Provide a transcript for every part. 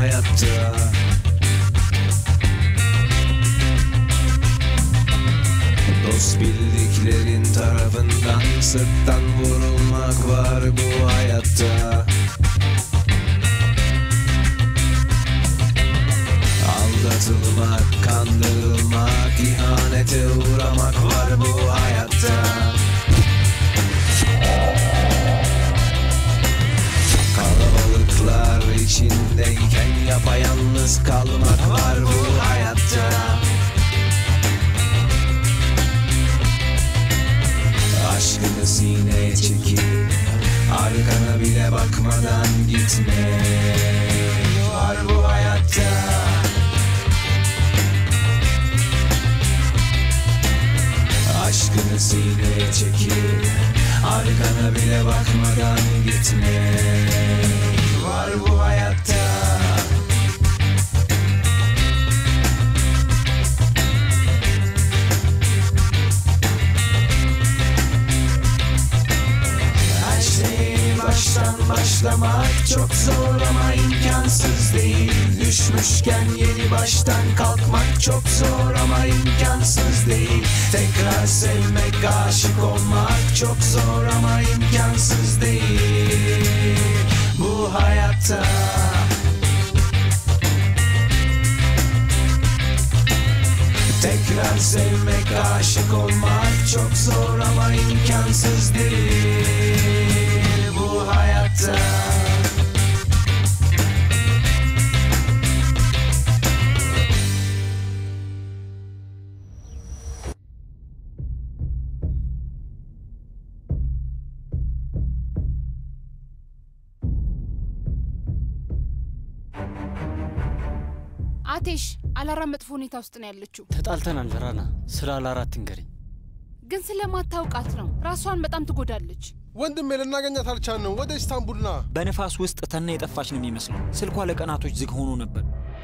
hayatta Dost bildiklerin tarafından sırttan vurulmak var bu hayatta Aldatılmak, kandırılmak, ihanete uğramak var bu hayatta Kalabalıklar içindeyken yapayalnız kalmak var bu hayatta Aşkını sineye çekip Arkana bile bakmadan gitme Var bu hayatta Aşkını sineye çekip Arkana bile bakmadan gitme Var bu hayatta Her şey baştan başlamak çok zor ama imkansız değil Düşmüşken yeni baştan kalkmak çok zor ama imkansız değil Tekrar sevmek, aşık olmak çok zor ama imkansız değil Bu hayatta Tekrar sevmek, aşık olmak çok zor ama imkansız değil bu hayatta. አቴሽ አላራ መጥፎ ሁኔታ ውስጥ ነው ያለችው፣ ተጣልተናል ራና። ስለ አላራት ንገሪኝ። ግን ስለማታውቃት ነው። ራሷን በጣም ትጎዳለች። ወንድሜ ልናገኛት አልቻልንም። ወደ ኢስታንቡል ና። በንፋስ ውስጥ ተና የጠፋች ነው የሚመስለው። ስልኳ ለቀናቶች ዝግ ሆኖ ነበር።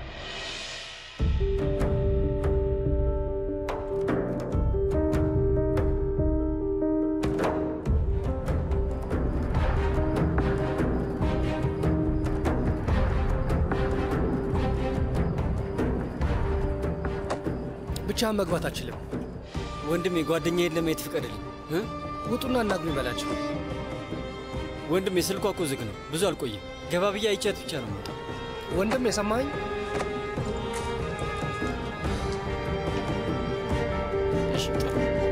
ብቻህን መግባት አችልም። ወንድሜ ጓደኛዬን ለማየት ፍቀድልኝ እ? ውጡና እናግሩኝ በላቸው። ወንድሜ ስልኳ እኮ ዝግ ነው። ብዙ አልቆይም። ገባ ብዬ አይቻት ብቻ ነው የምወጣው። ወንድም የሰማኸኝ? እሺ ጥሩ።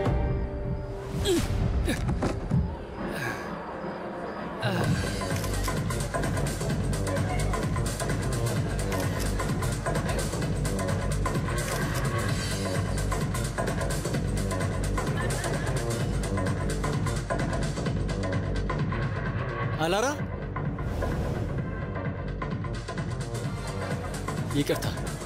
አላራ ይቅርታ።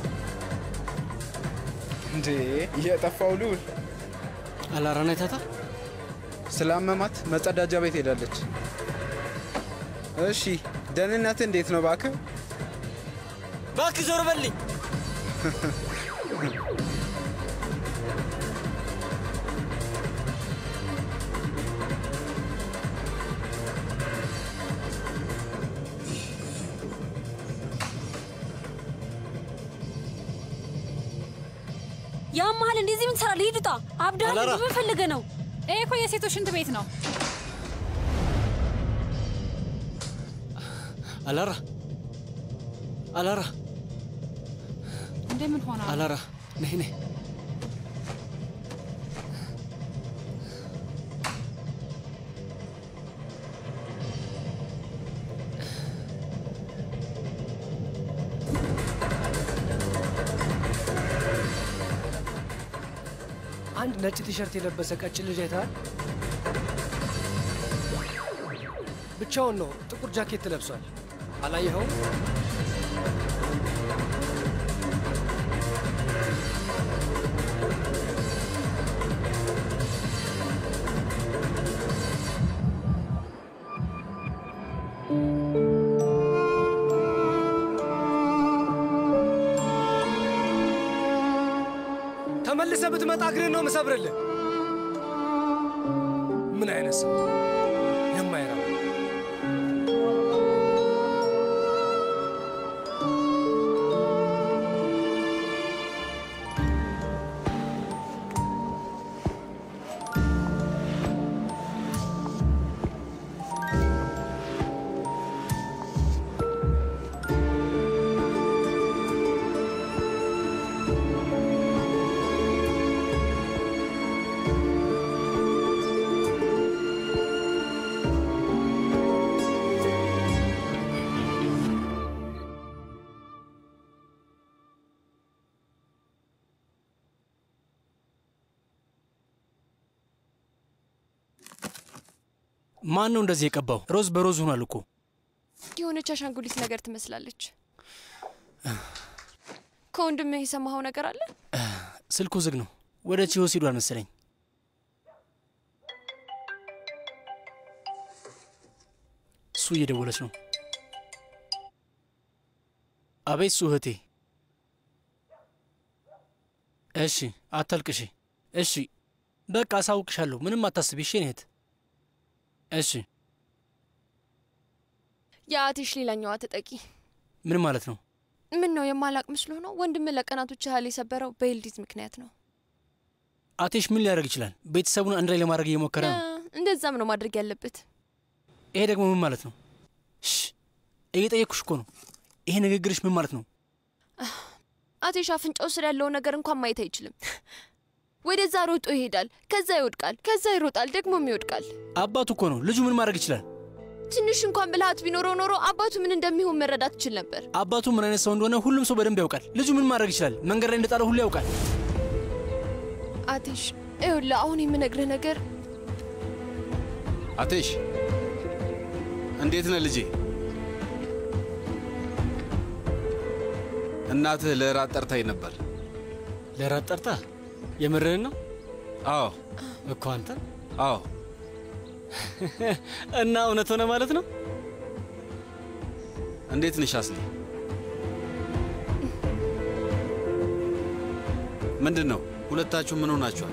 እንዴ የጠፋው ልዑል አላራን አይታታል? ስላመማት መጸዳጃ ቤት ሄዳለች። እሺ ደህንነት እንዴት ነው እባክህ? እባክህ ዞር በልኝ። ያመሃል እንደዚህ ምን ትሰራለህ? ሂድ ውጣ። አብዳል አላራ። ምን ፈልገህ ነው? ይሄ እኮ የሴቶች ሽንት ቤት ነው። አላራ አላራ እንደምን ሆነ? አላራ ነይ ነይ። አንድ ነጭ ቲሸርት የለበሰ ቀጭን ልጅ አይተሃል? ብቻውን ነው። ጥቁር ጃኬት ለብሷል። አላየኸውም? ተመልሰህ ብትመጣ እግርህን ነው ምሰብርልህ። ምን አይነት ሰው የማይረባ ማን ነው እንደዚህ የቀባው? ሮዝ በሮዝ ሆኗል እኮ። የሆነች አሻንጉሊት ነገር ትመስላለች። ከወንድምህ የሰማኸው ነገር አለ? ስልኩ ዝግ ነው። ወደ ቺሆስ ሂዷል መሰለኝ። እሱ እየደወለች ነው። አቤት እሱ እህቴ። እሺ አታልቅሺ። እሺ በቃ አሳውቅሻለሁ። ምንም አታስቢ። እሺ እህት። እሺ የአቴሽ ሌላኛዋ ተጠቂ ምን ማለት ነው? ምን ነው የማላቅ ምስሎ ነው? ወንድምህ ለቀናቶች ያህል የሰበረው በኤልዲዝ ምክንያት ነው። አቴሽ ምን ሊያደርግ ይችላል? ቤተሰቡን አንድ ላይ ለማድረግ እየሞከረ ነው። እ፣ እንደዛም ነው ማድረግ ያለበት። ይሄ ደግሞ ምን ማለት ነው? እሺ እየጠየቅኩሽ እኮ ነው። ይሄ ንግግርሽ ምን ማለት ነው? አቴሽ አፍንጫው ስር ያለውን ነገር እንኳን ማየት አይችልም። ወደዛ ሮጦ ይሄዳል፣ ከዛ ይወድቃል፣ ከዛ ይሮጣል፣ ደግሞም ይወድቃል። አባቱ እኮ ነው። ልጁ ምን ማድረግ ይችላል? ትንሽ እንኳን ብልሃት ቢኖረው ኖሮ አባቱ ምን እንደሚሆን መረዳት ይችል ነበር። አባቱ ምን አይነት ሰው እንደሆነ ሁሉም ሰው በደንብ ያውቃል። ልጁ ምን ማድረግ ይችላል? መንገድ ላይ እንደጣለ ሁሉ ያውቃል። አቴሽ ይኸውልህ፣ አሁን የምነግርህ ነገር አቴሽ እንዴት ነህ ልጄ? እናትህ ለራት ጠርታኝ ነበር። ለራት ጠርታ? የምርህን ነው? አዎ እኮ አንተ። አዎ እና እውነት ሆነ ማለት ነው? እንዴት ነሽ አስሊ? ምንድን ነው ሁለታችሁ ምን ሆናችኋል?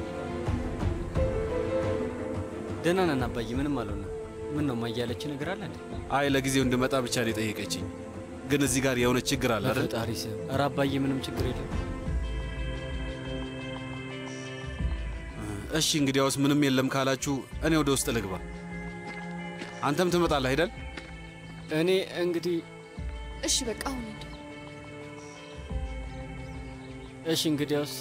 ደህና ነን አባዬ፣ ምንም አልሆነ። ምን ነው ማያለች ነገር አለ እንዴ? አይ ለጊዜው እንድመጣ ብቻ ነው የጠየቀችኝ። ግን እዚህ ጋር የሆነ ችግር አለ አይደል? በፈጣሪ ስም። ኧረ አባዬ ምንም ችግር የለም። እሺ እንግዲያውስ ምንም የለም ካላችሁ እኔ ወደ ውስጥ ልግባ። አንተም ትመጣለህ አይደል? እኔ እንግዲህ እሺ፣ በቃ አሁን ሂድ። እሺ እንግዲያውስ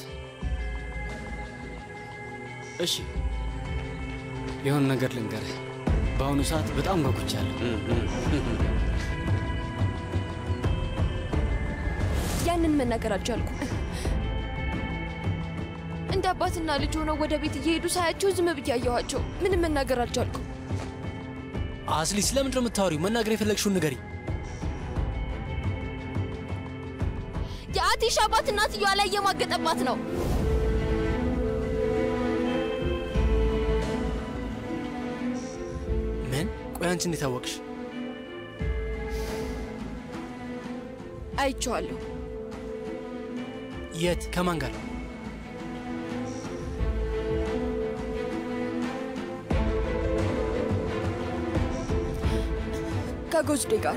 እሺ የሆነ ነገር ልንገርህ። በአሁኑ ሰዓት በጣም ጓጉቻለሁ። ያንን መናገር አልቻልኩም። እንደ አባትና ልጅ ሆነው ወደ ቤት እየሄዱ ሳያቸው ዝም ብዬ አየኋቸው። ምንም መናገር አልቻልኩም። አስሊ ስለምንድን ነው የምታወሪው? መናገር የፈለግሽውን ንገሪ። የአቴሽ አባት እናትየዋ ላይ እየማገጠባት ነው። ምን? ቆይ አንቺ እንዴት አወቅሽ? አይቼዋለሁ። የት? ከማን ጋር? ከጎዝዴ ጋር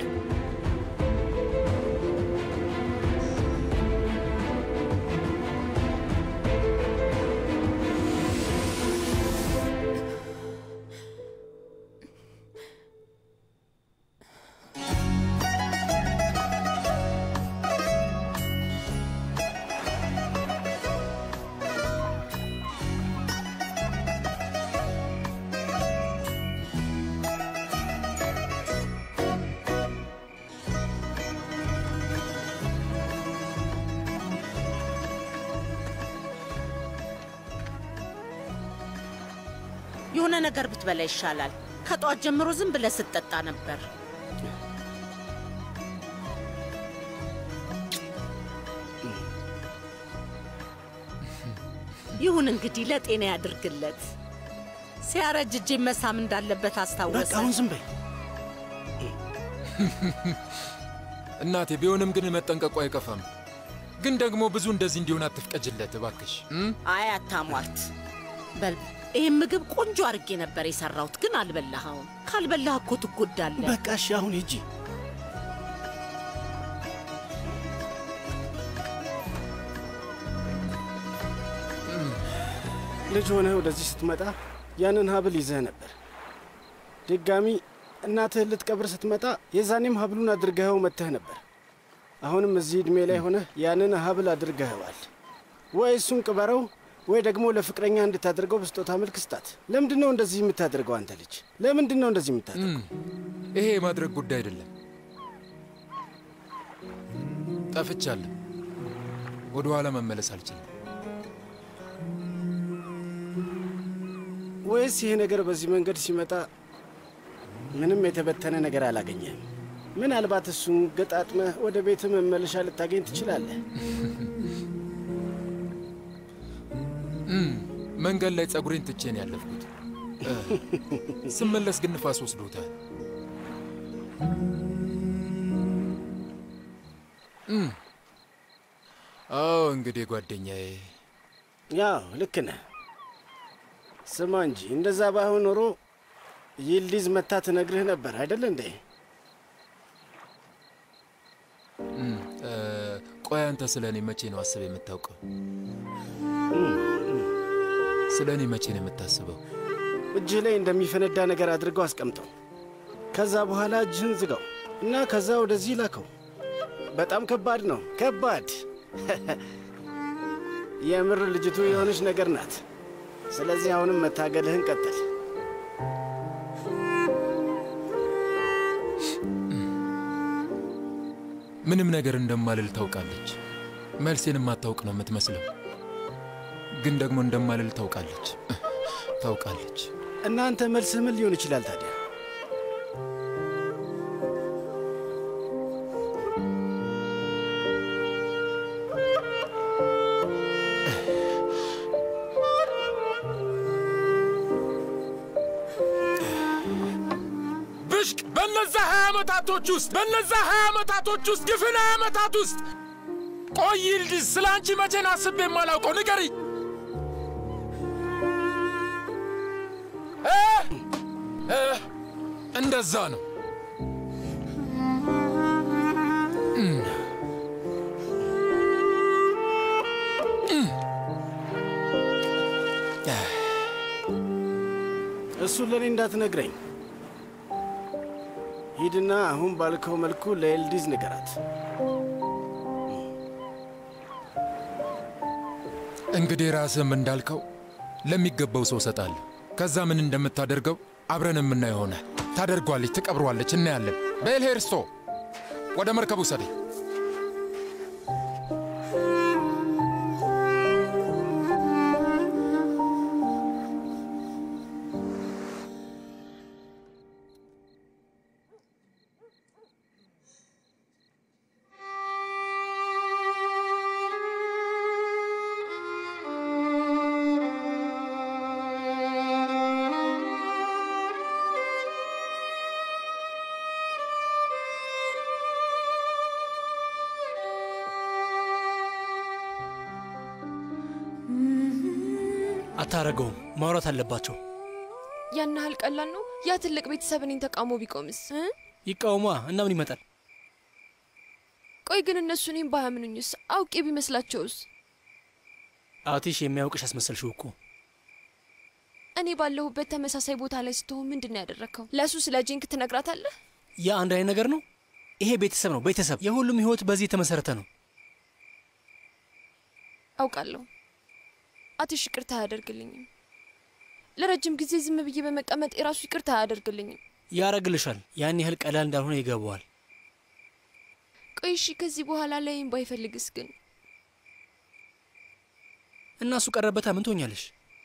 የሆነ ነገር ብትበላ ይሻላል። ከጠዋት ጀምሮ ዝም ብለህ ስትጠጣ ነበር። ይሁን እንግዲህ ለጤና ያድርግለት። ሲያረጅ እጄ መሳም እንዳለበት አስታወሰ። በቃ አሁን ዝም በይ። እናቴ ቢሆንም ግን መጠንቀቁ አይቀፋም። ግን ደግሞ ብዙ እንደዚህ እንዲሆን አትፍቀጅለት እባክሽ። አይ አታሟርት። በል ይህን ምግብ ቆንጆ አድርጌ ነበር የሰራሁት፣ ግን አልበላኸውም። ካልበላህ እኮ ትጎዳለህ። በቃ እሺ፣ አሁን ሂጂ። ልጅ ሆነህ ወደዚህ ስትመጣ ያንን ሀብል ይዘህ ነበር። ድጋሚ እናትህን ልትቀብር ስትመጣ የዛኔም ሀብሉን አድርገኸው መጥተህ ነበር። አሁንም እዚህ ዕድሜ ላይ ሆነህ ያንን ሀብል አድርገኸዋል። ወይ እሱን ቅበረው ወይ ደግሞ ለፍቅረኛ እንድታደርገው በስጦታ መልክ ስጣት። ለምንድን ነው እንደዚህ የምታደርገው? አንተ ልጅ ለምንድን ነው እንደዚህ የምታደርገው? ይሄ የማድረግ ጉዳይ አይደለም። ጠፍቻለሁ። ወደ ኋላ መመለስ አልችልም። ወይስ ይሄ ነገር በዚህ መንገድ ሲመጣ ምንም የተበተነ ነገር አላገኘህም። ምናልባት እሱን ገጣጥመህ ወደ ቤት መመለሻ ልታገኝ ትችላለህ። እም፣ መንገድ ላይ ጸጉሬን ትቼ ነው ያለፍኩት። እ፣ ስመለስ ግን ንፋስ ወስዶታል። እም፣ አዎ እንግዲህ ጓደኛዬ ያው ልክ ነህ። ስማ እንጂ እንደዛ ባይሆን ኖሮ ይልዲዝ መታ ትነግርህ ነበር አይደል እንዴ? እም፣ እ፣ ቆይ አንተ ስለ እኔ መቼ ነው አስብ የምታውቀው? ስለ እኔ መቼ ነው የምታስበው? እጅህ ላይ እንደሚፈነዳ ነገር አድርገው አስቀምጠው። ከዛ በኋላ እጅህን ዝጋው እና ከዛ ወደዚህ ላከው። በጣም ከባድ ነው፣ ከባድ የምር ልጅቱ የሆነች ነገር ናት። ስለዚህ አሁንም መታገልህን ቀጥል። ምንም ነገር እንደማልል ታውቃለች። መልሴን የማታውቅ ነው የምትመስለው፣ ግን ደግሞ እንደማልል ታውቃለች ታውቃለች። እናንተ መልስህ ምን ሊሆን ይችላል ታዲያ? ብሽቅ በነዛ ሀያ ዓመታቶች ውስጥ በነዛ ሀያ ዓመታቶች ውስጥ ግፍን ሀያ ዓመታት ውስጥ ቆይ ይልዲዝ፣ ስለ አንቺ መቼን አስቤ የማላውቀው ንገሪ። እንደዛ ነው። እም። እም። እሱን ለእኔ እንዳትነግረኝ። ሂድና አሁን ባልከው መልኩ ለኤልዲዝ ንገራት። እንግዲህ ራስህም እንዳልከው ለሚገባው ሰው እሰጣለሁ። ከዛ ምን እንደምታደርገው አብረን የምናየው ይሆናል። ታደርጓለች፣ ትቀብሯለች፣ እናያለን። በኤልሄርስቶ ወደ መርከቡ ውሰደኝ። አታረገውም። ማውራት አለባቸው። ያን ያህል ቀላል ነው? ያ ትልቅ ቤተሰብ እኔን ተቃውሞ ቢቆምስ? እ? ይቃውሟ እና ምን ይመጣል? ቆይ ግን እነሱ እኔም ባያምኑኝስ? አውቄ ቢመስላቸውስ? አቲሽ የሚያውቅሽ አስመሰልሽው እኮ። እኔ ባለሁበት ተመሳሳይ ቦታ ላይ ስትሆን ምንድን ነው ያደረግከው? ለእሱ ስለ ጂንክ ትነግራታለህ? ያ አንድ አይነት ነገር ነው። ይሄ ቤተሰብ ነው። ቤተሰብ የሁሉም ህይወት በዚህ የተመሰረተ ነው። አውቃለሁ። አትሽ ይቅርታ አያደርግልኝም። ለረጅም ጊዜ ዝም ብዬ በመቀመጥ የራሱ ይቅርታ አያደርግልኝም። ያረግልሻል። ያን ያህል ቀላል እንዳልሆነ ይገባዋል። ቆይ እሺ፣ ከዚህ በኋላ ላይም ባይፈልግስ ግን? እና እሱ ቀረበታ ምን ትሆኛለሽ?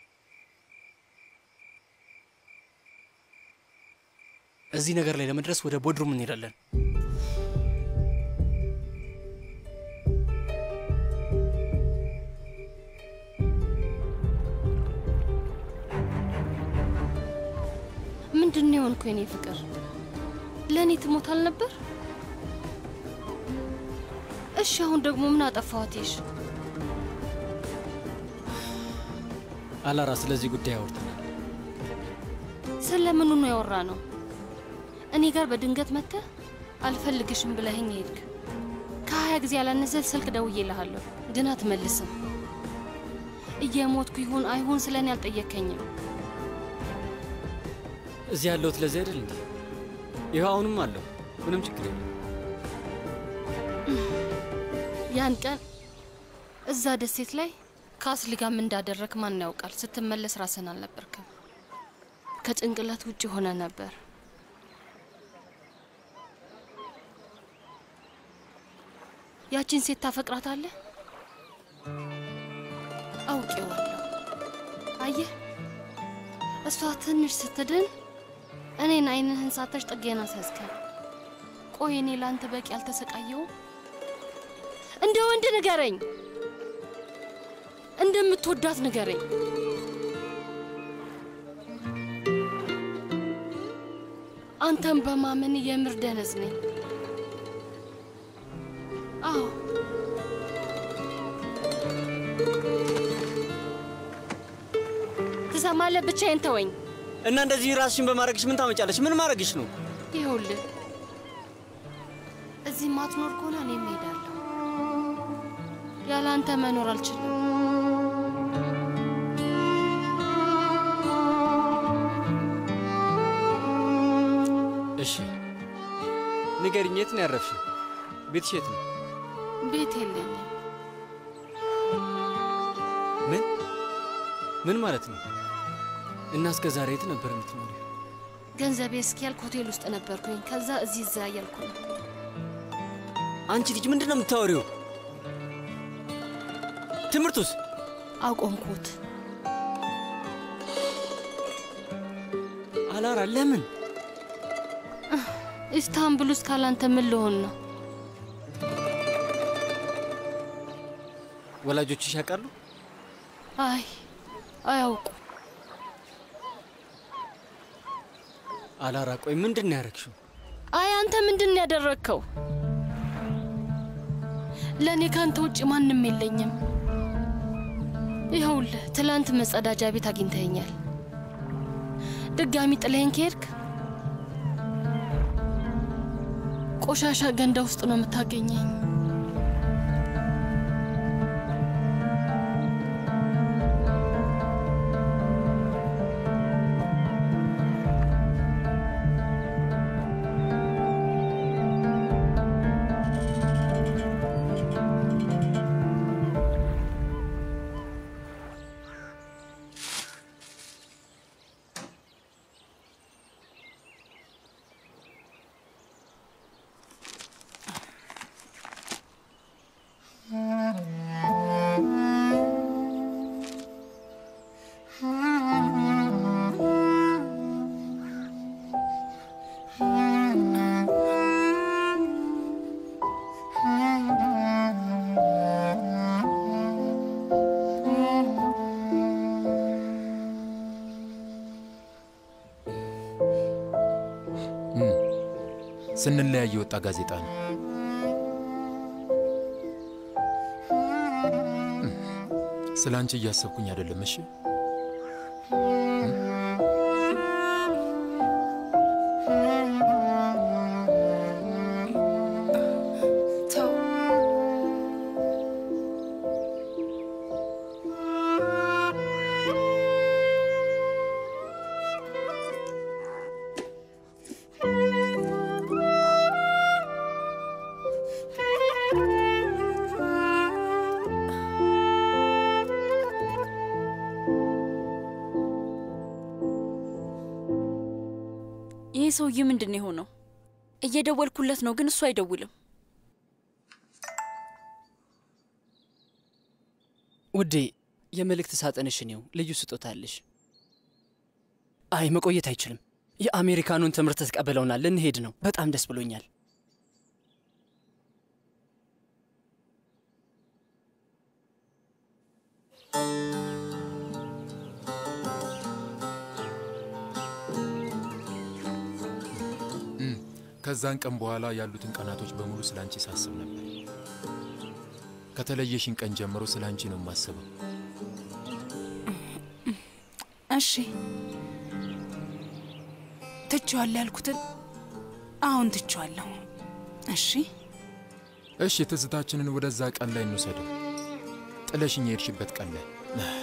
እዚህ ነገር ላይ ለመድረስ ወደ ቦድሩም እንሄዳለን። ምንድን ነው የሆንኩ የኔ ፍቅር? ለእኔ ትሞት አልነበር? እሺ አሁን ደግሞ ምን አጠፋዋትሽ? አላራ ስለዚህ ጉዳይ አውርተናል። ስለምኑ ነው ያወራ ነው? እኔ ጋር በድንገት መጥተህ አልፈልግሽም ብለኸኝ ሄድክ። ከሀያ ጊዜ ያላነሰ ስልክ ደውዬልሃለሁ፣ ግን አትመልስም። እየሞትኩ ይሁን አይሁን ስለ እኔ አልጠየከኝም። እዚህ ያለሁት ለዚህ አይደል እንዴ? ይኸው አሁንም አለሁ። ምንም ችግር የለም። ያን ቀን እዛ ደሴት ላይ ከአስሊ ጋር ምን እንዳደረግ ማን ያውቃል? ስትመለስ ራስን አልነበርክም። ከጭንቅላት ውጭ ሆነ ነበር። ያቺን ሴት ታፈቅራታለህ? አውቄዋለሁ። አየህ፣ እሷ ትንሽ ስትድን እኔን አይንህን ሳተሽ ጥጌን አስያዝከኝ። ቆይ እኔ ለአንተ በቂ አልተሰቃየውም? እንደ ወንድ ንገረኝ፣ እንደምትወዳት ንገረኝ። አንተን በማመን የምር ደነዝ ነኝ። አዎ ትሰማለህ? ብቻዬን ተወኝ። እና እንደዚህ ራስሽን በማድረግሽ ምን ታመጫለሽ? ምን ማድረግሽ ነው? ይኸውልህ እዚህ ማትኖር ከሆነ እኔም እሄዳለሁ። ያለ አንተ መኖር አልችልም። እሺ ንገሪኝ፣ የት ነው ያረፍሽው? ቤትሽ የት ነው? ቤት የለኝም። ምን ምን ማለት ነው? እና እስከ ዛሬ የት ነበር የምትኖሪው? ገንዘቤ እስኪያልቅ ሆቴል ውስጥ ነበርኩኝ። ከዛ እዚህ እዛ እያልኩ ነው። አንቺ ልጅ ምንድን ነው የምታወሪው? ትምህርቱስ? አቆምኩት። አላራ ለምን? ኢስታንቡል ውስጥ ካላንተ ምን ልሆን ነው? ወላጆችሽ ያውቃሉ? አይ አያውቁ። አላራ ቆይ ምንድን ነው ያደረግሽው? አይ አንተ ምንድን ነው ያደረግከው? ለእኔ ካንተ ውጭ ማንም የለኝም። ይኸውልህ ትላንት መጸዳጃ ቤት አግኝተኸኛል። ድጋሚ ጥለኸኝ ከሄድክ ቆሻሻ ገንዳ ውስጥ ነው የምታገኘኝ። ስንለያይ የወጣ ጋዜጣ ነው። ስለ አንቺ እያሰብኩኝ አይደለም። እሺ ተው። ይህ ሰውዬ ምንድን ነው የሆነው? እየደወልኩለት ነው፣ ግን እሱ አይደውልም። ውዴ የመልእክት ሳጥንሽን ይው ልዩ ስጦታ አለሽ። አይ መቆየት አይችልም። የአሜሪካኑን ትምህርት ተቀበለውናል። ልንሄድ ነው። በጣም ደስ ብሎኛል። ከዛን ቀን በኋላ ያሉትን ቀናቶች በሙሉ ስለ አንቺ ሳስብ ነበር። ከተለየሽን ቀን ጀምሮ ስለ አንቺ ነው የማስበው። እሺ ትቼዋለሁ ያልኩትን አሁን ትቼዋለሁ። እሺ እሺ፣ ትዝታችንን ወደዛ ቀን ላይ እንውሰደው። ጥለሽኝ የሄድሽበት ቀን ላይ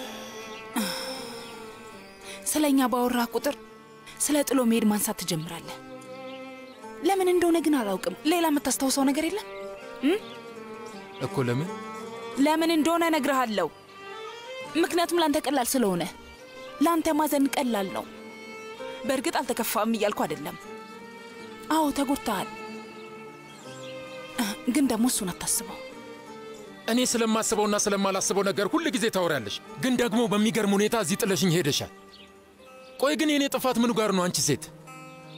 ስለ እኛ ባወራ ቁጥር ስለ ጥሎ መሄድ ማንሳት ትጀምራለህ። ለምን እንደሆነ ግን አላውቅም። ሌላ የምታስታውሰው ነገር የለም እ? እኮ ለምን ለምን እንደሆነ እነግርሃለሁ። ምክንያቱም ላንተ ቀላል ስለሆነ፣ ላንተ ማዘን ቀላል ነው። በእርግጥ አልተከፋም እያልኩ አይደለም። አዎ ተጎድተሃል፣ ግን ደግሞ እሱን አታስበው። እኔ ስለማስበውና ስለማላስበው ነገር ሁል ጊዜ ታወሪያለሽ፣ ግን ደግሞ በሚገርም ሁኔታ እዚህ ጥለሽኝ ሄደሻል። ቆይ ግን የእኔ ጥፋት ምኑ ጋር ነው? አንቺ ሴት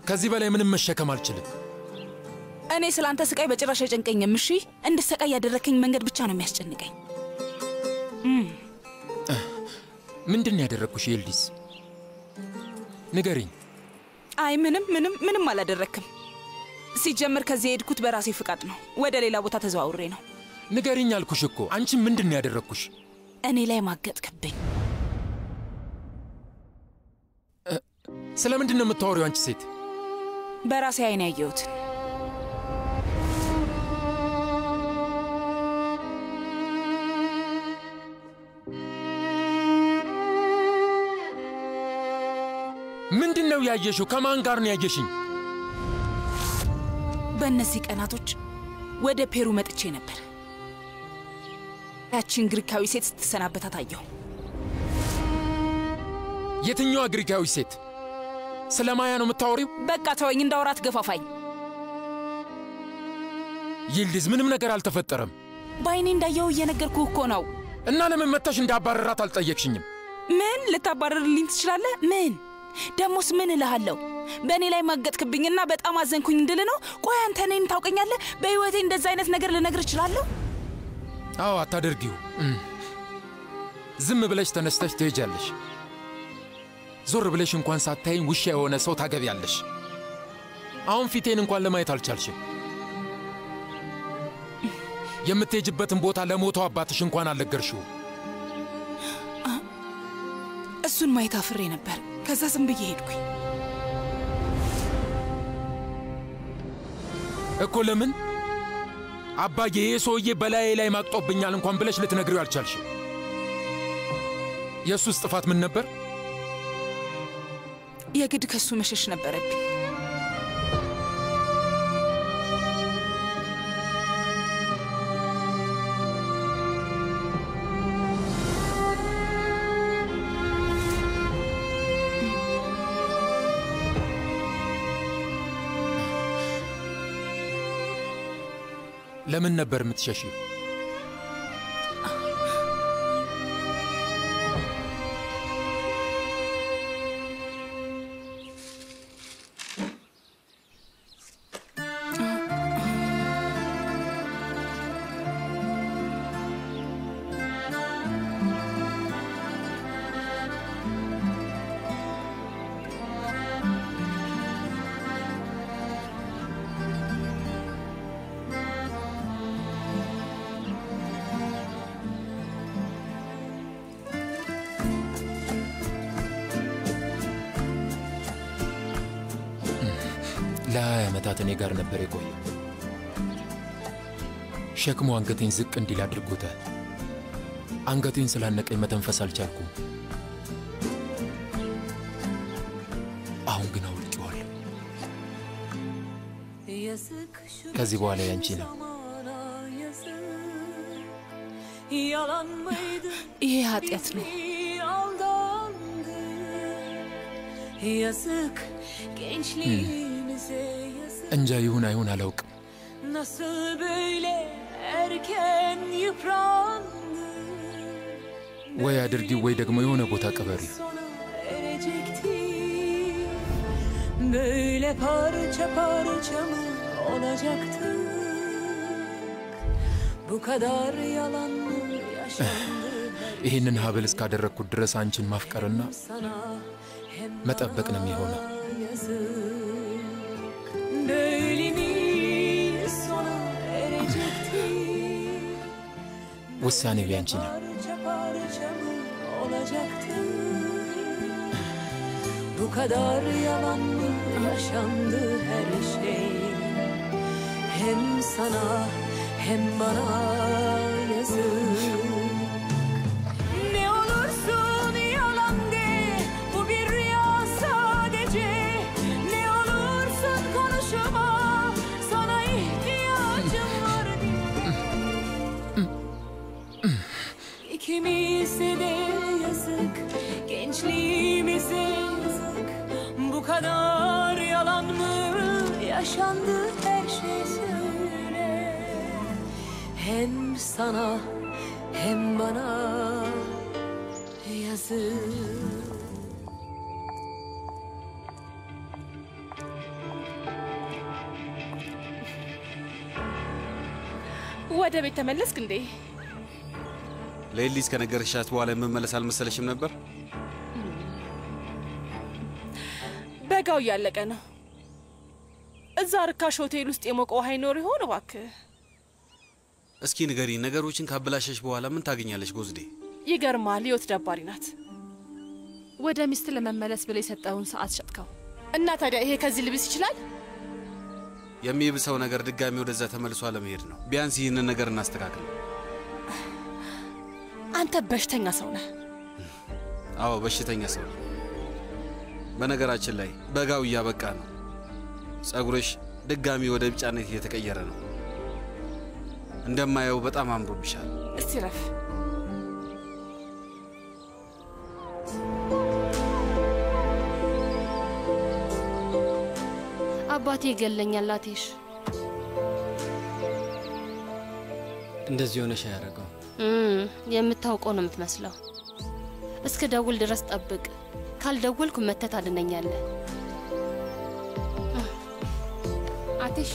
ከዚህ በላይ ምንም መሸከም አልችልም። እኔ ስለ አንተ ስቃይ በጭራሽ አይጨንቀኝም። እሺ እንድሰቃይ ያደረከኝ መንገድ ብቻ ነው የሚያስጨንቀኝ። እም፣ ምንድን ነው ያደረግኩሽ ኤልዲስ? ንገሪኝ። አይ ምንም ምንም ምንም አላደረክም። ሲጀምር ከዚህ የሄድኩት በራሴ ፍቃድ ነው። ወደ ሌላ ቦታ ተዘዋውሬ ነው። ንገሪኝ አልኩሽ እኮ። አንቺ ምንድን ነው ያደረግኩሽ? እኔ ላይ ማገጥክብኝ። ስለ ምንድን ነው የምታወሪው አንቺ ሴት? በራሴ አይን ያየሁትን ምንድን ነው ያየሽው? ከማን ጋር ነው ያየሽኝ? በእነዚህ ቀናቶች ወደ ፔሩ መጥቼ ነበር። ያቺን ግሪካዊ ሴት ስትሰናበታት አየሁ። የትኛዋ ግሪካዊ ሴት? ስለ ማያ ነው የምታወሪው? በቃ ተወኝ፣ እንዳወራት ገፋፋኝ። ይልዲዝ፣ ምንም ነገር አልተፈጠረም። በአይኔ እንዳየው እየነገርኩህ እኮ ነው። እና ለምን መጥተሽ እንዳባረራት አልጠየቅሽኝም? ምን ልታባረርልኝ ትችላለህ? ምን ደሞስ ምን እልሃለሁ? በእኔ ላይ ማገጥክብኝና በጣም አዘንኩኝ እንድል ነው? ቆይ አንተ እኔን ታውቀኛለህ? በሕይወቴ እንደዛ አይነት ነገር ልነግር እችላለሁ? አዎ፣ አታደርጊው። እም። ዝም ብለሽ ተነስተሽ ትሄጃለሽ። ዞር ብለሽ እንኳን ሳታይኝ ውሻ የሆነ ሰው ታገቢያለሽ። አሁን ፊቴን እንኳን ለማየት አልቻልሽም። የምትሄጅበትን ቦታ ለሞተው አባትሽ እንኳን አልነገርሽው። እሱን ማየት አፍሬ ነበር። ከዛ ዝም ብዬ ሄድኩኝ። እኮ ለምን አባዬ ይህ ሰውዬ በላዬ ላይ ማቅጦብኛል እንኳን ብለሽ ልትነግሪው አልቻልሽም? የእሱስ ጥፋት ምን ነበር? የግድ ከሱ መሸሽ ነበረብኝ። ለምን ነበር የምትሸሺው? ለሀያ ዓመታት እኔ ጋር ነበር የቆየው። ሸክሙ አንገቴን ዝቅ እንዲል አድርጎታል። አንገቴን ስላነቀኝ መተንፈስ አልቻልኩም። አሁን ግን አውልቄዋለሁ። ከዚህ በኋላ ያንቺ ነው። ይሄ ኃጢአት ነው። Yazık gençliğimize yazık እንጃ ይሁን አይሁን አላውቅም። Nasıl böyle erken yıprandı ወይ አድርጊው ወይ ደግሞ የሆነ ቦታ ቀበሪው። Sona erecekti Böyle parça parça mı olacaktı Bu kadar yalan mı yaşandı ይህንን ሀብል እስካደረግኩት ድረስ አንቺን ማፍቀርና sana hem መጠበቅ ነው የሚሆነው። yazık Böyle mi sona erecekti ውሳኔው ያንቺ ነው። Parça parça mı olacaktı Bu kadar yalan mı yaşandı her şey Hem sana hem bana yazık Ne olursun yalan de Bu bir rüya sadece Ne olursun konuşma Sana ihtiyacım var İkimize de yazık Gençliğimize yazık Bu kadar yalan mı Yaşandı her şey söyle Hem sana hem bana yazık ወደ ቤት ተመለስክ እንዴ? ለኤሊዝ ከነገርሻት በኋላ የምመለስ አልመሰለሽም ነበር? በጋው እያለቀ ነው። እዛ ርካሽ ሆቴል ውስጥ የሞቀ ውሃ ይኖር ይሆን እባክህ? እስኪ ንገሪ፣ ነገሮችን ካበላሸሽ በኋላ ምን ታገኛለሽ ጎዝዴ? ይገርማል። ህይወት ደባሪ ናት። ወደ ሚስት ለመመለስ ብለ የሰጠውን ሰዓት ሸጥከው እና ታዲያ ይሄ ከዚህ ልብስ ይችላል? የሚብሰው ነገር ድጋሚ ወደዛ ተመልሶ አለመሄድ ነው። ቢያንስ ይህንን ነገር እናስተካክል። አንተ በሽተኛ ሰው ነህ። አዎ በሽተኛ ሰው ነው። በነገራችን ላይ በጋው እያበቃ ነው። ጸጉርሽ ድጋሚ ወደ ቢጫነት እየተቀየረ ነው። እንደማየው በጣም አምሮብሻል። እስቲ ረፍ። አባቴ ይገለኛል። አቴሽ እንደዚህ ሆነሽ አያደርገው። እም፣ የምታውቀው ነው የምትመስለው። እስከ ደውል ድረስ ጠብቅ። ካልደወልኩ መተት አድነኛለህ። አቴሽ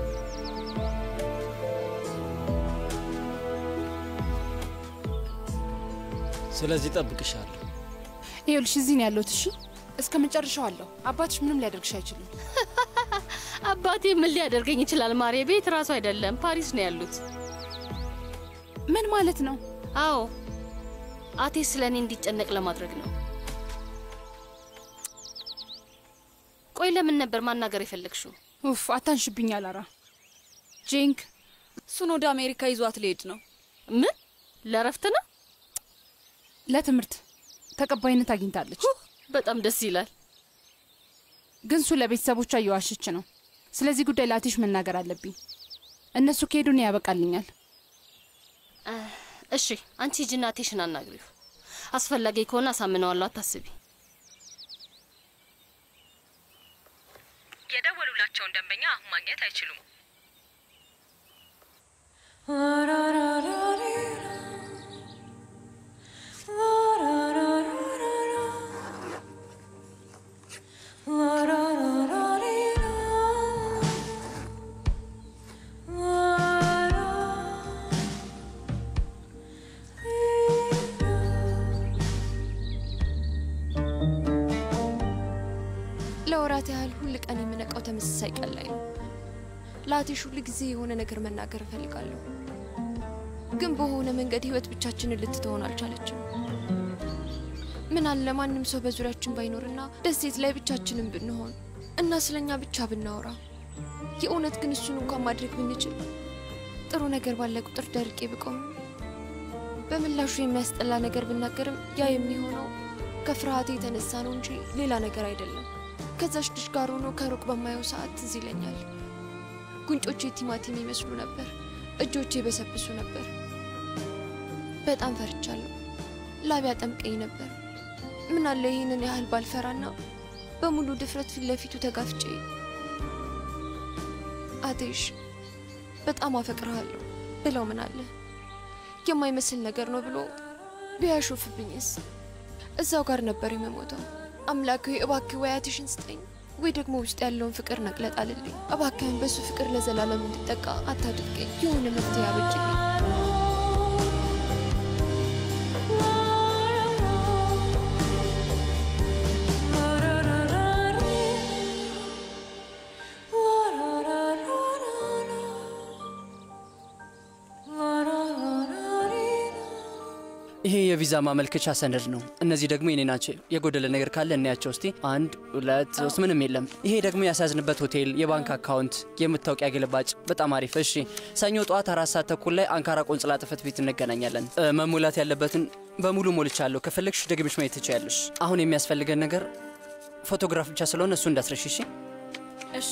ስለዚህ ጠብቅሻለሁ። ይኸውልሽ እዚህ ነው ያለሁት። እሺ እስከ መጨረሻው አለሁ። አባትሽ ምንም ሊያደርግሽ አይችልም። አባቴ ምን ሊያደርገኝ ይችላል? ማሬ ቤት ራሱ አይደለም ፓሪስ ነው ያሉት። ምን ማለት ነው? አዎ አቴ ስለ እኔ እንዲጨነቅ ለማድረግ ነው። ቆይ ለምን ነበር ማናገር የፈለግሽው? ኡፍ አታንሽብኝ አላራ። ጄንክ እሱን ወደ አሜሪካ ይዟት ሊሄድ ነው። ምን ለረፍት ነው? ለትምህርት ተቀባይነት አግኝታለች። በጣም ደስ ይላል። ግን እሱ ለቤተሰቦቿ እየዋሸች ነው። ስለዚህ ጉዳይ ለአቴሽ መናገር አለብኝ። እነሱ ከሄዱ እኔ ያበቃልኛል። እሺ አንቺ ሂጂና አቴሽን አናግሪው። አስፈላጊ ከሆነ አሳምነዋለሁ። አታስቢ። የደወሉላቸውን ደንበኛ አሁን ማግኘት አይችሉም። ለወራት ያህል ሁል ቀን የምነቃው ተመሳሳይ ቀን ላይ ነው። ለአቴሽ ሁል ጊዜ የሆነ ነገር መናገር እፈልጋለሁ፣ ግን በሆነ መንገድ ህይወት ብቻችንን ልትተሆን አልቻለችም። ምን አለ ማንም ሰው በዙሪያችን ባይኖርና ደሴት ላይ ብቻችንን ብንሆን እና ስለኛ ብቻ ብናወራ። የእውነት ግን እሱን እንኳን ማድረግ ብንችል ጥሩ ነገር ባለ ቁጥር ደርቄ ብቆም፣ በምላሹ የሚያስጠላ ነገር ብናገርም ያ የሚሆነው ከፍርሃቴ የተነሳ ነው እንጂ ሌላ ነገር አይደለም። ከዛች ልጅ ጋር ሆኖ ከሩቅ በማየው ሰዓት ትዝ ይለኛል። ጉንጮቼ ቲማቲም ይመስሉ ነበር፣ እጆቼ በሰብሱ ነበር። በጣም ፈርቻለሁ። ላብ ያጠምቀኝ ነበር። ምን አለ ይህንን ያህል ባልፈራና በሙሉ ድፍረት ፊት ለፊቱ ተጋፍጬ አቴሽ በጣም አፈቅርሃለሁ ብለው ምን አለ የማይመስል ነገር ነው ብሎ ቢያሾፍብኝስ? እዛው ጋር ነበር የምሞተው። አምላክ ሆይ እባክህ ወይ አቴሽን ስጠኝ ወይ ደግሞ ውስጥ ያለውን ፍቅር ነቅለጥ አልልኝ። እባክህን በሱ ፍቅር ለዘላለም እንድጠቃ አታድርገኝ። የሆነ መፍትሄ አበጅልኝ። ይሄ የቪዛ ማመልከቻ ሰነድ ነው። እነዚህ ደግሞ የኔ ናቸው። የጎደለ ነገር ካለ እናያቸው እስቲ። አንድ ሁለት ሶስት፣ ምንም የለም። ይሄ ደግሞ ያሳዝንበት ሆቴል፣ የባንክ አካውንት፣ የመታወቂያ ግልባጭ። በጣም አሪፍ። እሺ፣ ሰኞ ጠዋት አራት ሰዓት ተኩል ላይ አንካራ ቆንጽላ ጽሕፈት ቤት እንገናኛለን። እ፣ መሙላት ያለበትን በሙሉ ሞልቻለሁ። ከፈለግሽ ደግመሽ ማየት ትችያለሽ። አሁን የሚያስፈልገን ነገር ፎቶግራፍ ብቻ ስለሆነ እሱ እንዳስረሽ። እሺ፣ እሺ።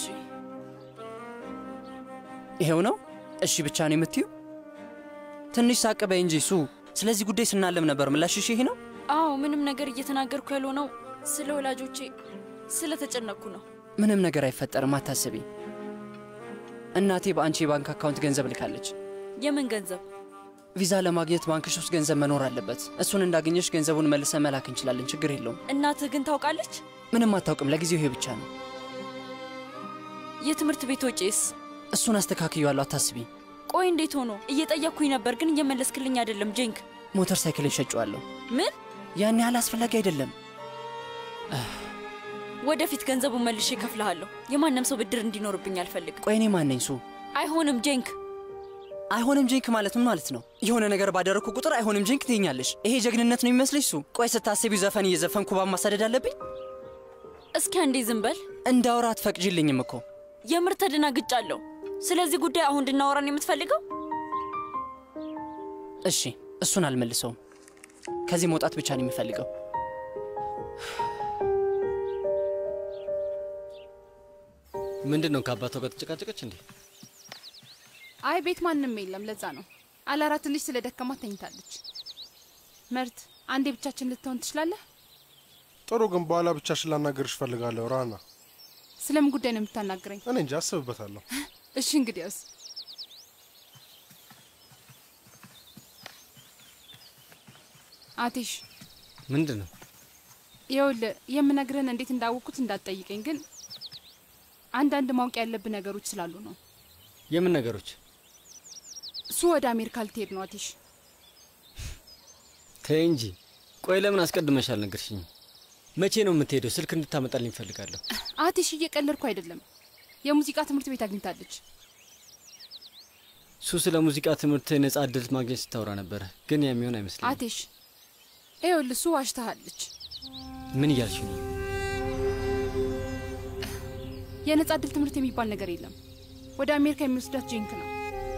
ይሄው ነው። እሺ ብቻ ነው የምትዩ? ትንሽ ሳቅ በይ እንጂ ሱ ስለዚህ ጉዳይ ስናለም ነበር። ምላሽሽ ይሄ ነው? አዎ፣ ምንም ነገር እየተናገርኩ ያልሆነው ስለ ወላጆቼ ስለተጨነቅኩ ነው። ምንም ነገር አይፈጠርም፣ አታስቢ። እናቴ በአንቺ የባንክ አካውንት ገንዘብ ልካለች። የምን ገንዘብ? ቪዛ ለማግኘት ባንክሽ ውስጥ ገንዘብ መኖር አለበት። እሱን እንዳገኘሽ ገንዘቡን መልሰ መላክ እንችላለን። ችግር የለውም። እናትህ ግን ታውቃለች? ምንም አታውቅም። ለጊዜው ይሄ ብቻ ነው። የትምህርት ቤት ወጪስ? እሱን አስተካክያለሁ፣ አታስቢ። ቆይ እንዴት ሆኖ? እየጠየቅኩኝ ነበር ግን እየመለስክልኝ አይደለም ጄንክ። ሞተር ሳይክልን ሸጬዋለሁ። ምን? ያን ያህል አስፈላጊ አይደለም። ወደፊት ገንዘቡን መልሼ እከፍልሃለሁ። የማንም ሰው ብድር እንዲኖርብኝ አልፈልግም። ቆይ እኔ ማን ነኝ ሱ? አይሆንም ጄንክ። አይሆንም ጄንክ ማለት ምን ማለት ነው? የሆነ ነገር ባደረግኩ ቁጥር አይሆንም ጄንክ ትይኛለሽ። ይሄ ጀግንነት ነው የሚመስልሽ ሱ? ቆይ ስታስቢው ዘፈን እየዘፈንኩ ባብ ማሳደድ አለብኝ? እስኪ አንዴ ዝም በል። እንዳውራ አትፈቅጂልኝም እኮ። የምር ተደናግጫለሁ። ስለዚህ ጉዳይ አሁን እንድናወራን የምትፈልገው? እሺ፣ እሱን አልመልሰውም። ከዚህ መውጣት ብቻ ነው የሚፈልገው። ምንድን ነው ከአባቷ ጋር ተጨቃጨቀች እንዴ? አይ ቤት ማንም የለም፣ ለዛ ነው። አላራ ትንሽ ስለ ደከማት ተኝታለች። መርት አንዴ ብቻችን ልትሆን ትችላለህ? ጥሩ፣ ግን በኋላ ብቻሽን ላናገርሽ እፈልጋለሁ። ራና፣ ስለምን ጉዳይ ነው የምታናግረኝ? እኔ እንጂ አስብበታለሁ። እሺ እንግዲያውስ አቲሽ ምንድን ነው? ይኸውልህ የምነግርህን እንዴት እንዳወቅኩት እንዳትጠይቀኝ፣ ግን አንዳንድ ማወቅ ያለብህ ነገሮች ስላሉ ነው። የምን ነገሮች? እሱ ወደ አሜሪካ ልትሄድ ነው አቲሽ። ተይ እንጂ። ቆይ ለምን አስቀድመሽ አልነገርሽኝም? መቼ ነው የምትሄደው? ስልክ እንድታመጣልኝ እፈልጋለሁ። አቲሽ እየቀለድኩ አይደለም። የሙዚቃ ትምህርት ቤት አግኝታለች። ሱ ስለ ሙዚቃ ትምህርት ነጻ እድል ማግኘት ስታወራ ነበረ፣ ግን የሚሆን አይመስለኝም። አቲሽ ይኸውልህ እሱ ዋሽታሃለች። ምን እያልሽ ነው? የነጻ እድል ትምህርት የሚባል ነገር የለም። ወደ አሜሪካ የሚወስዳት ጄንክ ነው።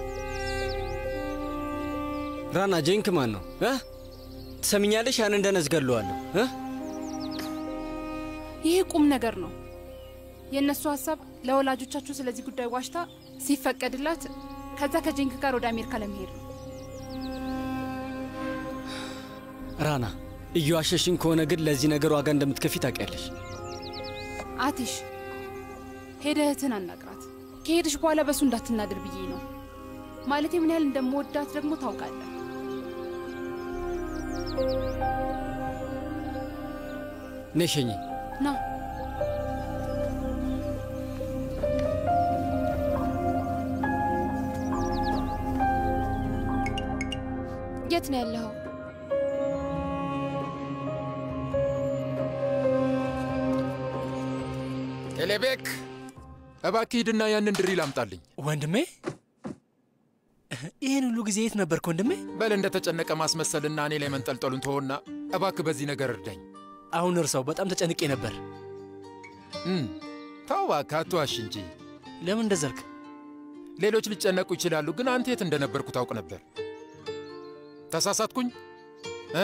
ራና ጄንክ ማን ነው እ ትሰሚኛለሽ? ያን እንደነዝ ገለዋለሁ እ ይሄ ቁም ነገር ነው። የእነሱ ሀሳብ ለወላጆቻችሁ ስለዚህ ጉዳይ ዋሽታ ሲፈቀድላት ከዛ ከጄንክ ጋር ወደ አሜሪካ ለመሄድ ነው። ራና እየዋሸሽኝ ከሆነ ግን ለዚህ ነገር ዋጋ እንደምትከፊ ታውቂያለሽ። አቲሽ ሄደህ እህትን አናግራት። ከሄድሽ በኋላ በእሱ እንዳትናድር ብዬ ነው። ማለቴ ምን ያህል እንደምወዳት ደግሞ ታውቃለህ። ነይ ሸኚኝ። ና የት ነው ያለኸው? ቴሌቤክ እባክህ ሂድና ያንን ድሪል አምጣልኝ። ወንድሜ ይህን ሁሉ ጊዜ የት ነበርክ ወንድሜ? በል እንደተጨነቀ ማስመሰልና እኔ ላይ መንጠልጠሉን ተወና እባክህ በዚህ ነገር እርዳኝ። አሁን እርሳው፣ በጣም ተጨንቄ ነበር። ተው እባክህ አትዋሽ እንጂ። ለምን እንደዘልክ? ሌሎች ሊጨነቁ ይችላሉ፣ ግን አንተ የት እንደነበርኩ ታውቅ ነበር። ተሳሳትኩኝ እ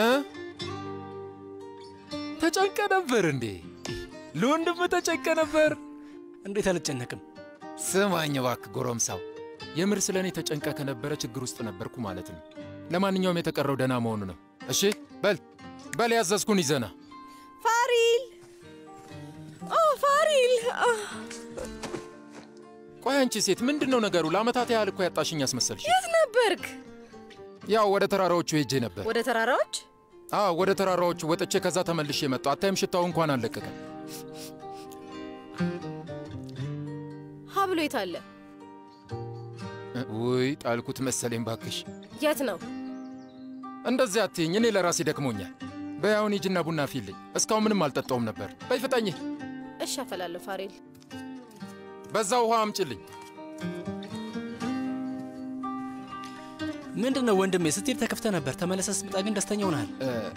ተጨንቀ ነበር እንዴ? ለወንድም ተጨንቀ ነበር። እንዴት አልጨነቅም? ስማኝ እባክህ ጎረምሳው፣ የምር ስለ እኔ ተጨንቀ ከነበረ ችግር ውስጥ ነበርኩ ማለት ነው። ለማንኛውም የተቀረው ደህና መሆኑ ነው። እሺ በል በል፣ ያዘዝኩን ይዘና ፋሪል ኦ ፋሪል ቆይ አንቺ ሴት ምንድን ነው ነገሩ? ለአመታት ያህል እኮ ያጣሽኝ አስመሰልሽ። የት ነበርክ? ያው ወደ ተራራዎቹ ሄጄ ነበር። ወደ ተራራዎች? አዎ ወደ ተራራዎቹ ወጥቼ ከዛ ተመልሼ መጣሁ። አታይም? ሽታው እንኳን አልለቀቀም። ሀብሎ የት አለ? ውይ ጣልኩት መሰለኝ። ባክሽ የት ነው? እንደዚያ አትይኝ፣ እኔ ለራሴ ደክሞኛል። በይ አሁን ሂጂና ቡና ፊልኝ። እስካሁን ምንም አልጠጣውም ነበር። በይ ፍጠኝ። እሺ አፈላለሁ ፋሪል። በዛ ውሃ አምጭልኝ። ምንድን ነው ወንድሜ? ስትሄድ ተከፍተ ነበር፣ ተመለሰ ስትመጣ ግን ደስተኛ ሆነሃል።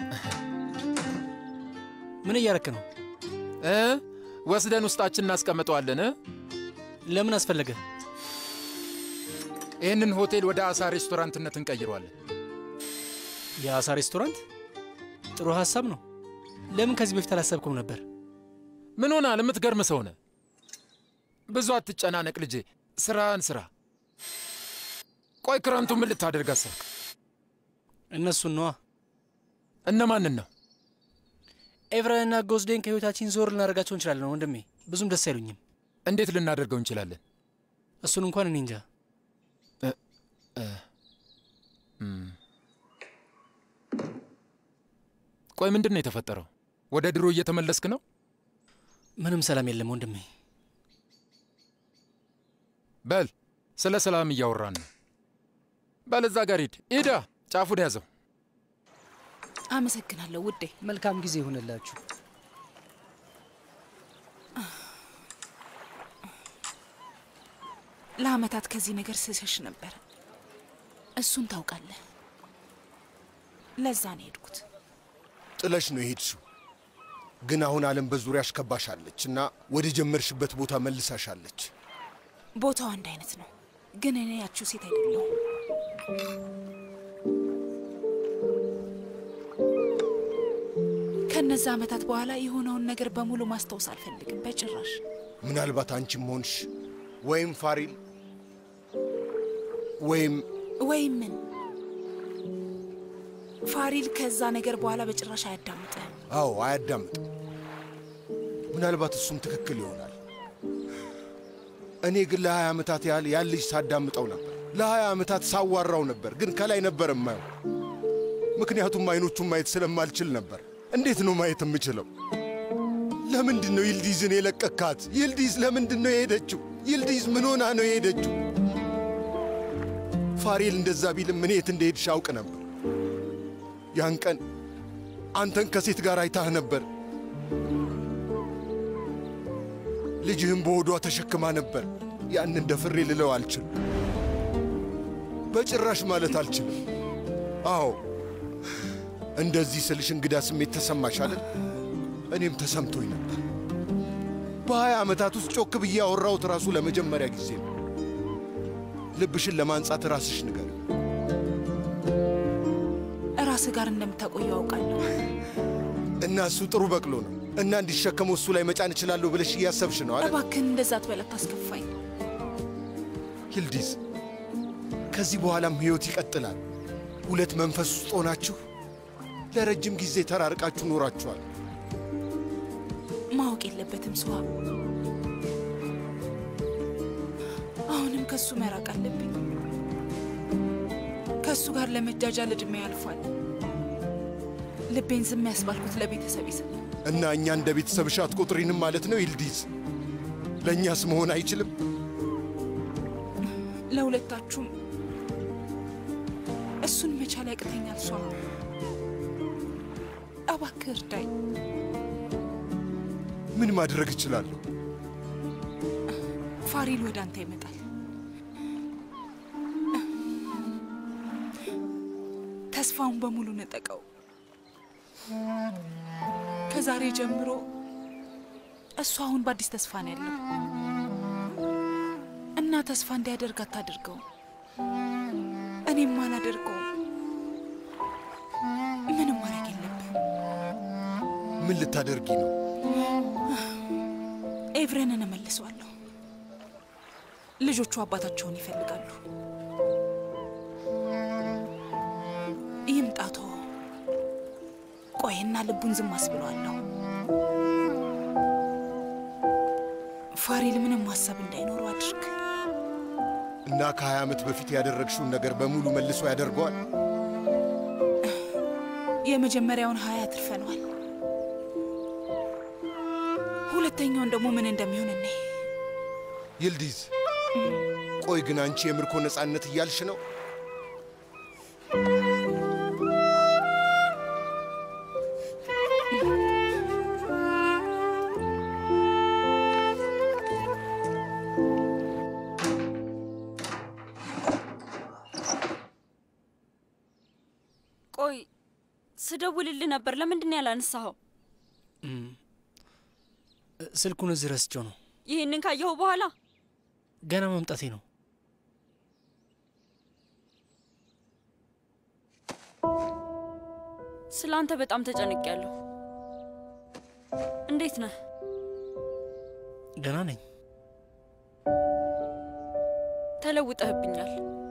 ምን እያረክ ነው? እ ወስደን ውስጣችን እናስቀምጠዋለን። ለምን አስፈለገ? ይህንን ሆቴል ወደ አሳ ሬስቶራንትነት እንቀይረዋለን። የአሳ ሬስቶራንት ጥሩ ሀሳብ ነው። ለምን ከዚህ በፊት አላሰብከውም ነበር? ምን ሆናል? የምትገርም ሰው ነህ። ብዙ አትጨናነቅ ልጄ፣ ስራን ስራ። ቆይ ክረምቱ ምን ልታደርግ አሰብክ? እነሱን ነዋ። እነማንን ነው? ኤቭራንና ጎዝዴን ከህይወታችን ዞር ልናደርጋቸው እንችላለን ወንድሜ። ብዙም ደስ አይሉኝም። እንዴት ልናደርገው እንችላለን? እሱን እንኳን እኔ እንጃ። ቆይ ምንድን ነው የተፈጠረው? ወደ ድሮ እየተመለስክ ነው? ምንም ሰላም የለም ወንድሜ። በል ስለ ሰላም እያወራን ነው። በለዛ ጋር ሂድ። ኢዳ ጫፉን ያዘው። አመሰግናለሁ ውዴ። መልካም ጊዜ ይሁንላችሁ። ለአመታት ከዚህ ነገር ስሸሽ ነበር። እሱን ታውቃለህ። ለዛ ነው የሄድኩት። ጥለሽ ነው የሄድሽው። ግን አሁን ዓለም በዙሪያሽ ከባሻለች እና ወደ ጀመርሽበት ቦታ መልሳሻለች። ቦታው አንድ አይነት ነው፣ ግን እኔ ያችው ሴት አይደለሁም። ከነዛ አመታት በኋላ የሆነውን ነገር በሙሉ ማስታወስ አልፈልግም በጭራሽ። ምናልባት አንቺም ሆንሽ ወይም ፋሪል ወይም ወይም ምን ፋሪል ከዛ ነገር በኋላ በጭራሽ አያዳምጥህም። አዎ አያዳምጥም። ምናልባት እሱም ትክክል ይሆናል። እኔ ግን ለሀያ ዓመታት ያህል ያን ልጅ ሳዳምጠው ነበር። ለሀያ ዓመታት ሳዋራው ነበር፣ ግን ከላይ ነበር የማየው። ምክንያቱም አይኖቹን ማየት ስለማልችል ነበር። እንዴት ነው ማየት የምችለው? ለምንድን ነው ይልዲዝን የለቀካት? ይልዲዝ ለምንድን ነው የሄደችው? ይልዲዝ ምን ሆና ነው የሄደችው? ፋሬል እንደዛ ቢልም እኔ የት እንደሄድሽ አውቅ ነበር። ያን ቀን አንተን ከሴት ጋር አይታህ ነበር። ልጅህም በሆዷ ተሸክማ ነበር። ያንን ደፍሬ ልለው አልችልም፣ በጭራሽ ማለት አልችልም። አዎ እንደዚህ ስልሽ እንግዳ ስሜት ተሰማሽ አይደል? እኔም ተሰምቶኝ ነበር። በሀያ ዓመታት ውስጥ ጮክ ብዬ ያወራሁት ራሱ ለመጀመሪያ ጊዜ ነው። ልብሽን ለማንጻት ራስሽ ንገር። ራስህ ጋር እንደምታቆየው አውቃለሁ። እና እሱ ጥሩ በቅሎ ነው እና እንዲሸከመው እሱ ላይ መጫን እችላለሁ ብለሽ እያሰብሽ ነው አይደል? እባክህን እንደዛ ትበላት ታስከፋኝ። ይልዲዝ፣ ከዚህ በኋላም ሕይወት ይቀጥላል። ሁለት መንፈስ ውስጥ ሆናችሁ ለረጅም ጊዜ ተራርቃችሁ ኖራችኋል። ማወቅ የለበትም ስዋ። አሁንም ከሱ መራቅ አለብኝ። ከእሱ ጋር ለመጃጃል ዕድሜ ያልፏል። ልቤን ዝም ያስባልኩት ለቤተሰብ ስል እና እኛ እንደ ቤተሰብሽ አትቆጥሪንም ማለት ነው ይልዲዝ? ለእኛስ መሆን አይችልም? ለሁለታችሁም እሱን መቻል ያቅተኛል። ሷ እባክህ እርዳኝ። ምን ማድረግ እችላለሁ? ፋሪል ወደ አንተ ይመጣል። ተስፋውን በሙሉ ነጠቀው። ከዛሬ ጀምሮ እሱ አሁን በአዲስ ተስፋ ነው ያለው እና ተስፋ እንዲያደርግ አታድርገው። እኔም አላደርገውም። ምንም ማድረግ የለብህም። ምን ልታደርጊ ነው? ኤቭረንን እመልሰዋለሁ። ልጆቹ አባታቸውን ይፈልጋሉ። ይምጣቶ ቆይና ልቡን ዝም አስብለዋለሁ። ፋሪል ምንም ማሰብ እንዳይኖረው አድርግ። እና ከሀያ ዓመት በፊት ያደረግሽውን ነገር በሙሉ መልሶ ያደርገዋል። የመጀመሪያውን ሀያ አትርፈነዋል። ሁለተኛውን ደግሞ ምን እንደሚሆን እኔ ይልዲዝ፣ ቆይ ግን አንቺ የምርኮ ነፃነት እያልሽ ነው? ቆይ ስደውልልህ ነበር፣ ለምንድን ነው ያላነሳኸው? ስልኩን እዚህ ረስቼው ነው። ይህንን ካየኸው በኋላ ገና መምጣቴ ነው። ስለ አንተ በጣም ተጨንቄያለሁ። እንዴት ነህ? ደህና ነኝ። ተለውጠህብኛል።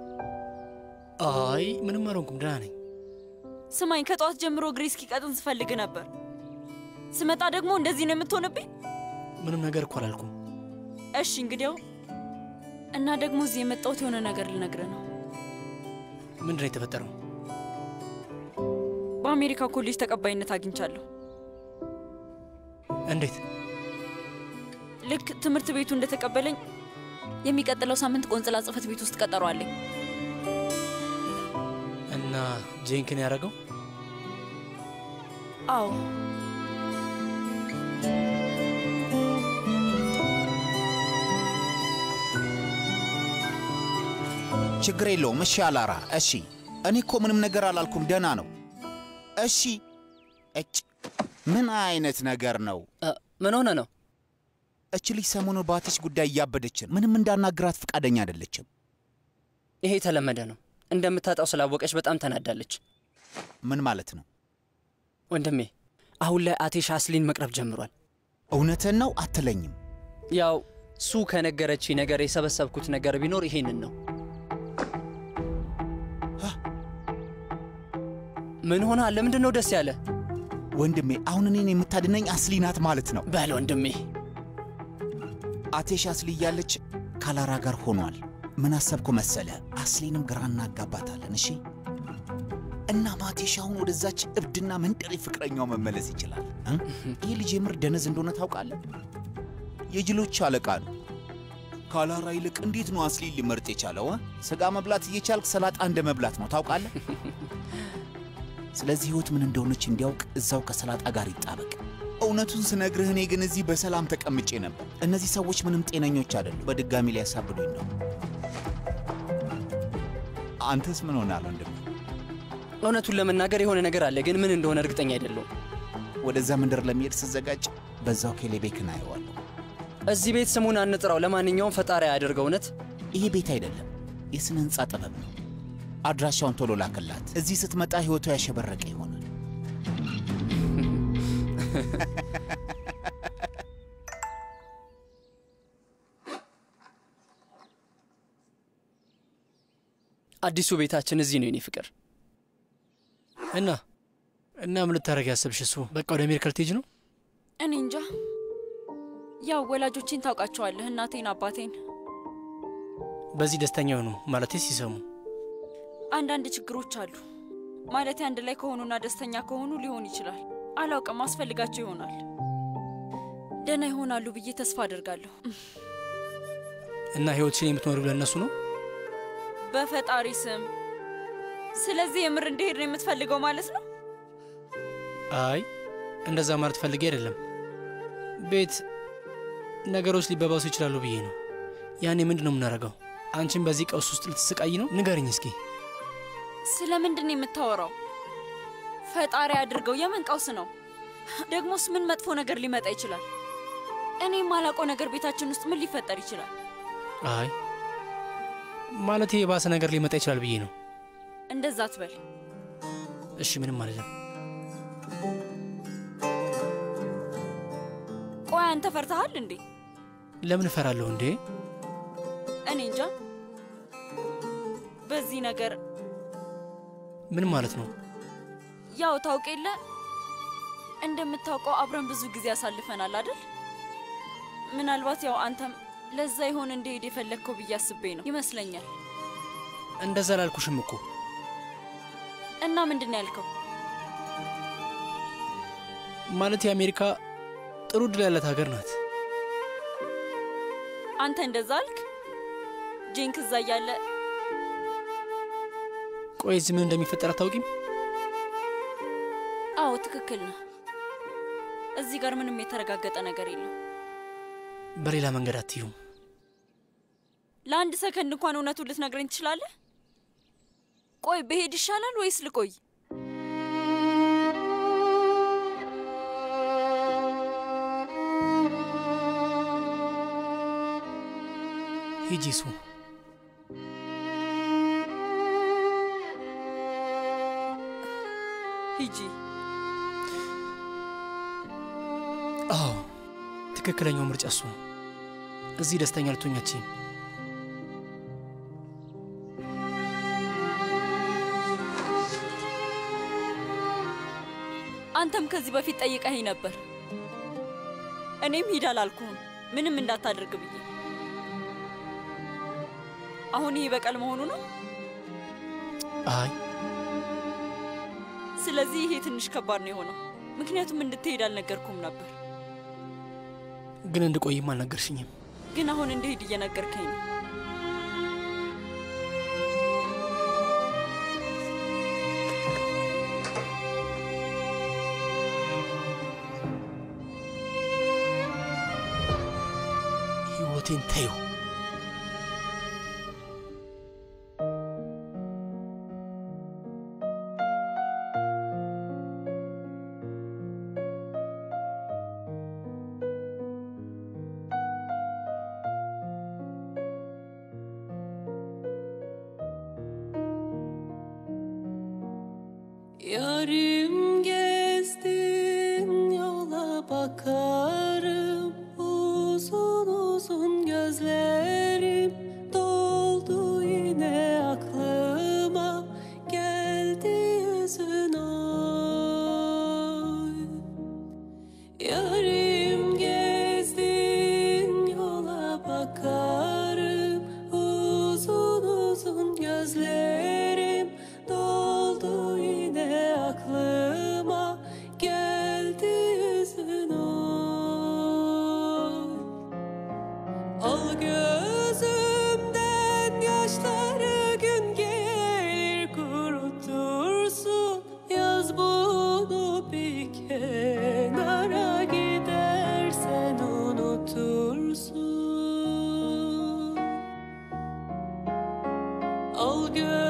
አይ ምንም አልሆንኩም፣ ደህና ነኝ። ስማኝ፣ ከጠዋት ጀምሮ እግሬ እስኪቀጥን ስፈልግ ነበር። ስመጣ ደግሞ እንደዚህ ነው የምትሆንብኝ? ምንም ነገር እኮ አላልኩም። እሺ እንግዲያው እና ደግሞ እዚህ የመጣሁት የሆነ ነገር ልነግርህ ነው። ምንድን ነው የተፈጠረው? በአሜሪካ ኮሌጅ ተቀባይነት አግኝቻለሁ። እንዴት? ልክ ትምህርት ቤቱ እንደተቀበለኝ የሚቀጥለው ሳምንት ቆንጽላ ጽሕፈት ቤት ውስጥ ቀጠሮ አለኝ። እና ጄንክን ያደረገው አዎ ችግር የለውም። እሺ አላራ፣ እሺ። እኔ እኮ ምንም ነገር አላልኩም፣ ደህና ነው። እሺ። እጭ ምን አይነት ነገር ነው? ምን ሆነ ነው? እች ልጅ ሰሞኑ በአትሽ ጉዳይ እያበደችን፣ ምንም እንዳናግራት ፈቃደኛ አይደለችም። ይሄ የተለመደ ነው። እንደምታጣው ስላወቀች በጣም ተናዳለች። ምን ማለት ነው? ወንድሜ፣ አሁን ላይ አቴሽ አስሊን መቅረብ ጀምሯል። እውነትን ነው አትለኝም? ያው ሱ ከነገረች ነገር የሰበሰብኩት ነገር ቢኖር ይሄንን ነው። ምን ሆና? ለምንድን ነው ደስ ያለ? ወንድሜ፣ አሁን እኔን የምታድነኝ አስሊ ናት ማለት ነው? በል ወንድሜ። አቴሽ አስሊ እያለች ካላራ ጋር ሆኗል። ምን አሰብኩ መሰለ? አስሊንም ግራ እናጋባታለን። እሺ እና ማቴሽ አሁን ወደዛች እብድና መንደሬ ፍቅረኛው መመለስ ይችላል። እ? ይህ ልጅ የምር ደነዝ እንደሆነ ታውቃለህ? የጅሎች አለቃ ነው። ካላራ ይልቅ እንዴት ነው አስሊን ሊመርጥ የቻለው? እ? ስጋ መብላት እየቻልክ ሰላጣ እንደ መብላት ነው ታውቃለህ? ስለዚህ ህይወት ምን እንደሆነች እንዲያውቅ እዛው ከሰላጣ ጋር ይጣበቅ። እውነቱን ስነግርህ እኔ ግን እዚህ በሰላም ተቀምጬ ነበር። እነዚህ ሰዎች ምንም ጤነኞች አይደሉም። በድጋሚ ሊያሳብዱኝ ነው። አንተስ ምን ሆናል ወንድም? እውነቱን ለመናገር የሆነ ነገር አለ፣ ግን ምን እንደሆነ እርግጠኛ አይደለሁም። ወደዛ መንደር ለመሄድ ስዘጋጅ በዛው ኬሌቤክን አየዋለሁ። እዚህ ቤት ስሙን አንጥራው። ለማንኛውም ፈጣሪ ያደርገው። እውነት ይሄ ቤት አይደለም፣ የስነ ህንፃ ጥበብ ነው። አድራሻውን ቶሎ ላክላት። እዚህ ስትመጣ ህይወቷ ያሸበረቀ ይሆናል። አዲሱ ቤታችን እዚህ ነው የኔ ፍቅር። እና እና ምን ልታደርግ ያሰብሽ? እሱ በቃ ወደ አሜሪካ ልትሄጂ ነው? እኔ እንጃ። ያው ወላጆቼን ታውቃቸዋለህ፣ እናቴን፣ አባቴን። በዚህ ደስተኛ ሆኑ ማለቴ ሲሰሙ አንዳንድ ችግሮች አሉ ማለት አንድ ላይ ከሆኑና ደስተኛ ከሆኑ ሊሆን ይችላል። አላውቅም፣ አስፈልጋቸው ይሆናል። ደህና ይሆናሉ ብዬ ተስፋ አድርጋለሁ። እና ህይወትሽን የምትኖሪው ለእነሱ ነው? በፈጣሪ ስም። ስለዚህ የምር እንዲሄድ ነው የምትፈልገው ማለት ነው? አይ እንደዛ ማለት ፈልጌ አይደለም። ቤት ነገሮች ሊበባሱ ይችላሉ ብዬ ነው። ያኔ ምንድን ነው የምናደርገው? አንቺን በዚህ ቀውስ ውስጥ ልትስቃይ ነው? ንገርኝ እስኪ። ስለ ምንድን ነው የምታወራው? ፈጣሪ አድርገው። የምን ቀውስ ነው? ደግሞስ ምን መጥፎ ነገር ሊመጣ ይችላል? እኔ የማላውቀው ነገር ቤታችን ውስጥ ምን ሊፈጠር ይችላል? አይ ማለት የባሰ ነገር ሊመጣ ይችላል ብዬ ነው። እንደዛ አትበል። እሺ ምንም ማለት ነው። ቆይ አንተ ፈርተሃል እንዴ? ለምን እፈራለሁ እንዴ? እኔ እንጃ። በዚህ ነገር ምን ማለት ነው? ያው ታውቅ የለ እንደምታውቀው አብረን ብዙ ጊዜ ያሳልፈናል አይደል? ምናልባት ያው አንተም ለዛ ይሆን እንደሄድ የፈለግከው ብዬ አስቤ ነው ይመስለኛል። እንደዛ ላልኩሽም እኮ እና ምንድን ነው ያልከው? ማለት የአሜሪካ ጥሩ ድል ያላት ሀገር ናት። አንተ እንደዛ አልክ? ጄንክ እዛ እያለ ቆይ እዚህ ምን እንደሚፈጠር አታውቂም? አዎ ትክክል ነህ። እዚህ ጋር ምንም የተረጋገጠ ነገር የለም። በሌላ መንገድ አትዩም። ለአንድ ሰከንድ እንኳን እውነቱን ልትነግረኝ ትችላለህ? ቆይ ብሄድ ይሻላል ወይስ ልቆይ? ሂጂ ሱ። ሂጂ። አዎ ትክክለኛው ምርጫ እሱ ነው። እዚህ ደስተኛ ልትሆኝ አትችይም። አንተም ከዚህ በፊት ጠይቀኸኝ ነበር። እኔም ሂድ አላልኩህም ምንም እንዳታደርግ ብዬ። አሁን ይሄ በቀል መሆኑ ነው። አይ ስለዚህ ይሄ ትንሽ ከባድ ነው የሆነው፣ ምክንያቱም እንድትሄድ አልነገርኩም ነበር። ግን እንድቆይም አልነገርሽኝም። ግን አሁን እንድሄድ እየነገርከኝ ነው። ህይወቴን ተይው። Yarım gezdin yola bakarım Uzun uzun gözlerim doldu yine aklıma Geldi yüzün oy Yarım gezdin yola bakarım Uzun uzun gözlerim doldu yine aklıma Geldi yüzün oy Al gözümden yaşları gün gelir kurutursun Yaz bunu bir kenara gidersen unutursun Al gözümden